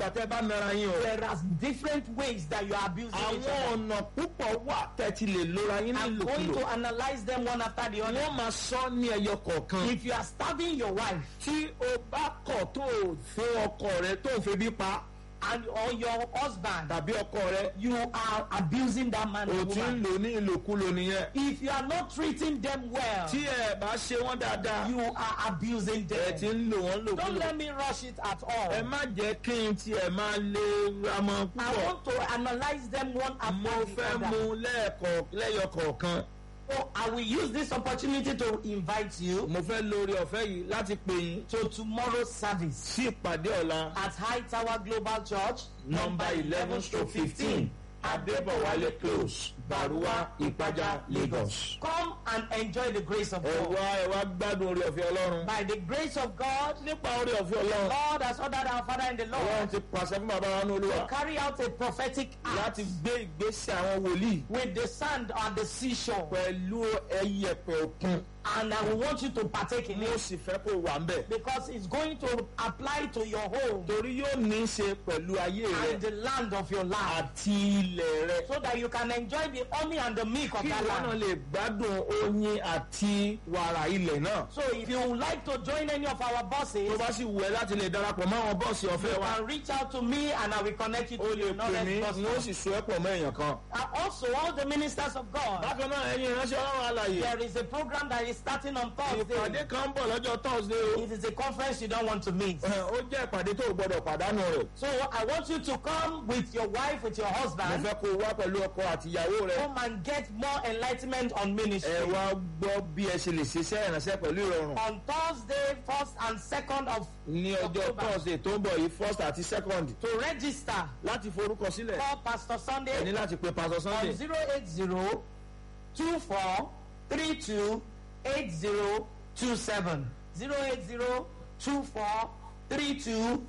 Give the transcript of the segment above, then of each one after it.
wà tẹ́ bá nara yín o. There are different ways that you are abusing each àwọn other. ọ̀nà púpọ̀ wà tẹ́ ti lè lora yín I'm going nílòkulò. to analyze them one after the other. wọ́n máa sọ ní ẹyọ kọ̀ọ̀kan. If you are stabbing your wife tí o bá kọ̀ tó o fún ọkọ rẹ tó o febi pa and or your husband, tàbí ọkọ rẹ you are abusing that man o or ti ń woman. lò ní ìlòkulò nìyẹn. If you are not treating them well, tí ẹ bá ṣe wọ́n dáadáa you are abusing ẹ ti them. ń lò wọ́n Don't lòkulò. let me rush it at ẹ all. má jẹ́ kí n tiẹ̀ máa lé ramọ I púpọ̀. want to analyze them one mo after the fẹ́ other. mu lẹ́ẹ̀kọ̀ lẹ́yọ kọ̀ọ̀kan. So I will use this opportunity to invite you mo fẹ́ lórí ọ̀fẹ́ yìí láti pè yín to tomorrow's service sí ìpàdé ọ̀la at High Tower Global Church, nọmba eleven stroke fifteen adébọ̀wálé close baruwa ìpájà lagos. Come and enjoy the grace of ẹ God. wá ẹ wá gbádùn orí ọ̀fẹ́ ọlọ́run. By the grace of God, nípa orí ọ̀fẹ́ ọlọ́run Lord has ordered our Father in the ọlọ́run Lord ti pàṣẹ fún bàbá wa ní olúwa carry out a prophetic act láti gbé ìgbésẹ̀ àwọn wòlíì with the sand on the seashore. pẹ̀lú ẹyẹpẹ̀ òkun And I will want you to partake in mo it sì fẹ́ kó wà ń bẹ̀. because it's going to apply to your home torí yóò ní í ṣe pẹ̀lú ayé rẹ and the land of your life àti ilẹ̀ rẹ. so that you can enjoy the honey and the milk of kí that ìwọ náà land. lè gbádùn oyin àti wàrà ilẹ̀ náà. So if you would like to join any of our tó buses, bá sì wù ẹ́ láti lè darapọ̀ mọ́ àwọn bọ́ọ̀sì you ọ̀fẹ́ wa can reach out to me and I will connect you o to lè the pè mí knowledge ni ó bus. sì so ẹ́ pọ̀ mọ́ èèyàn kan. And also all the ministers of God. bákan náà ẹ̀yin ìránṣẹ́ ọlọ́run alàyè There is a program that is starting on ìpàdé Thursday. kan ń bọ̀ lọ́jọ́ thursday o. It is a conference you don't want to miss. Ẹ̀, ó jẹ́ ìpàdé tó o gbọ́dọ̀ pàdánù rẹ̀. So I want you to come with your wife, with your mo husband, fẹ́ kó o wá pẹ̀lú ọkọ àti ìyàwó rẹ. come and get more enlightenment on ẹ ministry. wá gbọ́ bí ẹ ṣe lè ṣiṣẹ́ ìránṣẹ́ pẹ̀lú ìrọ̀rùn. On Thursday, 1st and 2nd of ní ọjọ́ October. thursday tó ń bọ̀ yìí first àti second to register, láti forúkọ sílẹ̀ call Pastor ẹ ní Sunday láti pe pastor on sunday 080 24 32 8027. 080 24 32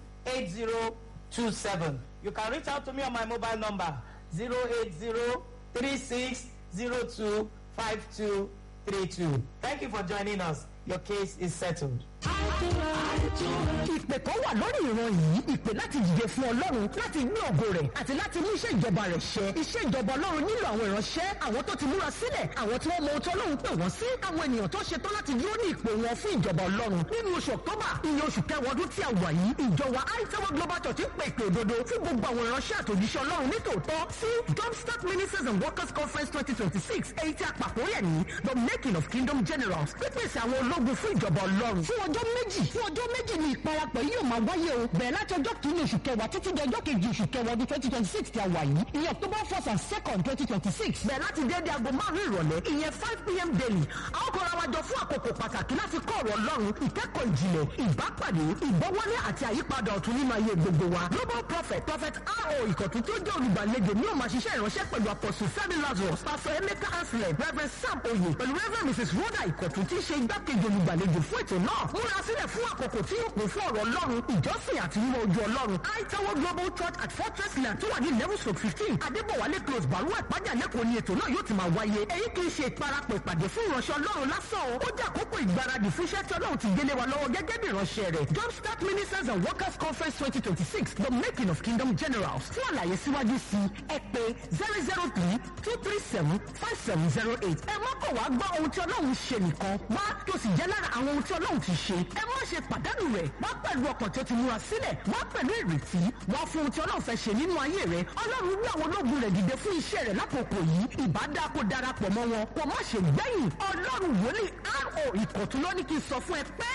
8027. You can reach out to me on my mobile number 080 36 02 5232. Thank you for joining us. Your case is settled. ìpè kan wà lórí ìran yìí ìpè láti dìde fún ọlọ́run láti gbé ògo rẹ̀ àti láti mú iṣẹ́ ìjọba rẹ̀ ṣẹ iṣẹ́ ìjọba ọlọ́run nílò àwọn ìránṣẹ́ àwọn tó ti múra sílẹ̀ àwọn tí wọ́n mọ ohun tí ọlọ́run pè wọ́n sí àwọn ènìyàn tó ṣe tán láti dúró ní ìpè wọn fún ìjọba ọlọ́run nínú oṣù ọ̀tọ́bà iye oṣù kẹwàá ọdún tí a wà yìí ìjọ wa aitawa global church ń pè ìpè òdodo fún gbogbo àwọn ìránṣẹ́ àtòjíṣẹ́ ọlọ́run nítòótọ́ sí jumpstart ministers and workers conference twenty twenty six èyí tí a pàkó rẹ̀ ní the making of kingdom generals pípèsè àwọn ológun fún ìjọba ọlọ́run fún ọjọ́ méjì fún ọjọ́ méjì ni ìparapọ̀ yìí yóò máa wáyé o bẹ̀rẹ̀ láti ọjọ́ kìíní oṣù kẹwàá títí di ọjọ́ kejì oṣù kẹwàá ọdún twenty twenty six tí a wà yìí ìyẹn october first and second twenty twenty six bẹ̀rẹ̀ láti déédé aago márùn-ún ìrọ̀lẹ́ ìyẹn five pm daily a ó kọ́ra wa jọ fún àkókò pàtàkì láti kọ́ ọ̀rọ̀ ọlọ́run ìkẹ́kọ̀ọ́ ìjìnlẹ̀ ìbápàdé ìgbọ́wọ́lé àti àyípadà ọ̀tun nínú ayé gbogbo wa global prophet prophet ro ìkọ̀tún tó jẹ́ olùgbàlejò ní ó máa ṣiṣẹ́ ìránṣẹ́ pẹ̀lú apostle fẹ́mi lazarus pastor emeka anselm reverend sam oye pẹ̀lú reverend mrs rhoda ìkọ̀tún tí í ṣe igbákejì olùgbàlejò fún ètò náà múra sílẹ̀ fún àkókò tí yóò kún fún ọ̀rọ̀ ọlọ́run ìjọsìn àti mímọ́ ojú ọlọ́run aitawo global church at fortress land tó wà ní eleven stroke fifteen adébọ̀wálé close baruwa ìpájà lẹ́kọ̀ọ́ ni ètò náà yóò ti máa wáyé èyí kì í ṣe ìparapọ̀ ìpàdé fún ìránṣẹ́ ọlọ́run lásán o ó jẹ́ àkókò ìgbáradì fún iṣẹ́ tí ọlọ́run ti gbélé wa lọ́wọ́ gẹ́gẹ́ bí ìránṣẹ́ rẹ̀ jumpstart ministers and workers conference twenty twenty six the making of kingdom generals fún àlàyé síwájú sí ẹ pé zero zero three two three seven five seven zero eight ẹ má kọ̀ wá gbọ́ ohun tí ọlọ́run ṣe nìkan wá tó sì jẹ́ lára àwọn ohun tí ọlọ́run ti ṣe ẹ má ṣe pàdánù rẹ̀ wá pẹ̀lú ọkàn tó ti múra sílẹ̀ wá pẹ̀lú ìrètí wá fún ohun tí ọlọ́run fẹ́ ṣe nínú ayé rẹ̀ ọlọ́run rí àwọn ológun rẹ̀ dìde fún iṣẹ́ rẹ̀ lákòókò yìí ìbádá kó darapọ̀ mọ́ wọn kó má ṣe gbẹ̀yìn ọlọ́run wòlíì ro ìkọ̀tún ló ní kí n sọ fún ẹ pé